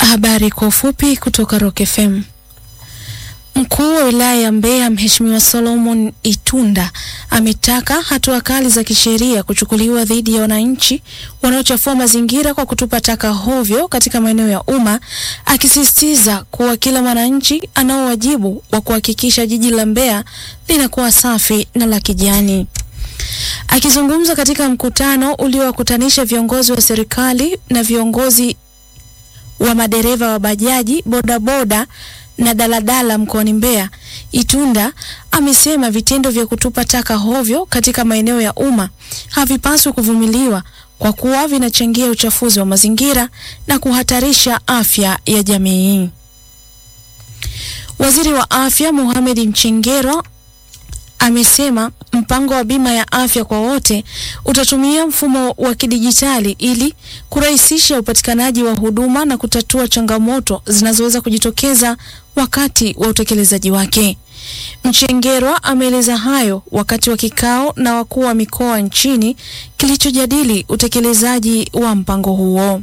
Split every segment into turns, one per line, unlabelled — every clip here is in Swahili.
Habari kwa ufupi kutoka Rock FM. Mkuu wa wilaya ya Mbeya Mheshimiwa Solomon Itunda ametaka hatua kali za kisheria kuchukuliwa dhidi ya wananchi wanaochafua mazingira kwa kutupa taka hovyo katika maeneo ya umma, akisisitiza kuwa kila mwananchi anao wajibu wa kuhakikisha jiji la Mbeya linakuwa safi na la kijani. Akizungumza katika mkutano uliowakutanisha viongozi wa serikali na viongozi wa madereva wa bajaji, bodaboda na daladala mkoani Mbeya, Itunda amesema vitendo vya kutupa taka hovyo katika maeneo ya umma havipaswi kuvumiliwa kwa kuwa vinachangia uchafuzi wa mazingira na kuhatarisha afya ya jamii. Waziri wa Afya Mohamed Mchengerwa amesema mpango wa bima ya afya kwa wote utatumia mfumo wa kidijitali ili kurahisisha upatikanaji wa huduma na kutatua changamoto zinazoweza kujitokeza wakati wa utekelezaji wake. Mchengerwa ameeleza hayo wakati wa kikao na wakuu wa mikoa nchini kilichojadili utekelezaji wa mpango huo.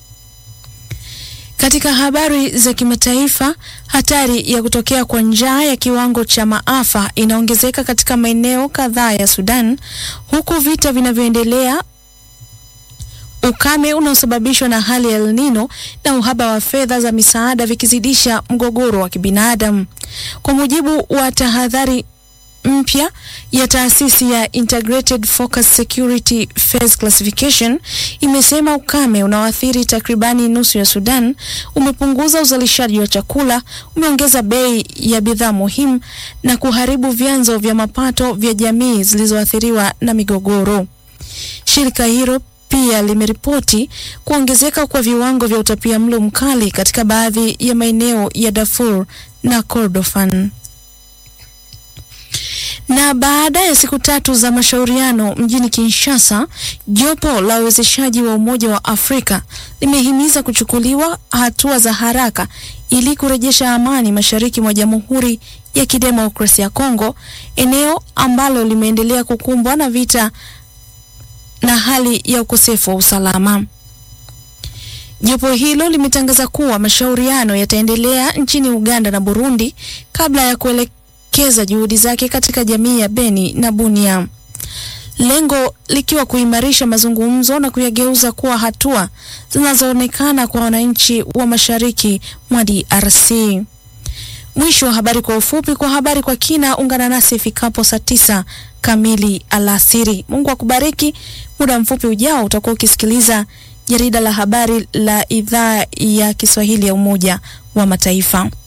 Katika habari za kimataifa, hatari ya kutokea kwa njaa ya kiwango cha maafa inaongezeka katika maeneo kadhaa ya Sudan, huku vita vinavyoendelea, ukame unaosababishwa na hali ya El Nino na uhaba wa fedha za misaada vikizidisha mgogoro wa kibinadamu. Kwa mujibu wa tahadhari mpya ya taasisi ya Integrated Focus Security Phase Classification imesema ukame unaoathiri takribani nusu ya Sudan umepunguza uzalishaji wa chakula, umeongeza bei ya bidhaa muhimu na kuharibu vyanzo vya mapato vya jamii zilizoathiriwa na migogoro. Shirika hilo pia limeripoti kuongezeka kwa viwango vya utapiamlo mkali katika baadhi ya maeneo ya Darfur na Kordofan. Na baada ya siku tatu za mashauriano mjini Kinshasa, jopo la uwezeshaji wa Umoja wa Afrika limehimiza kuchukuliwa hatua za haraka ili kurejesha amani mashariki mwa Jamhuri ya Kidemokrasia ya Kongo, eneo ambalo limeendelea kukumbwa na vita na hali ya ukosefu wa usalama. Jopo hilo limetangaza kuwa mashauriano yataendelea nchini Uganda na Burundi kabla ya kuelekea keza juhudi zake katika jamii ya Beni na Bunia, lengo likiwa kuimarisha mazungumzo na kuyageuza kuwa hatua zinazoonekana kwa wananchi wa mashariki mwa DRC. Mwisho wa habari kwa ufupi. Kwa habari kwa kina, ungana nasi ifikapo saa tisa kamili alasiri. Mungu akubariki. Muda mfupi ujao utakuwa ukisikiliza jarida la habari la idhaa ya Kiswahili ya Umoja wa Mataifa.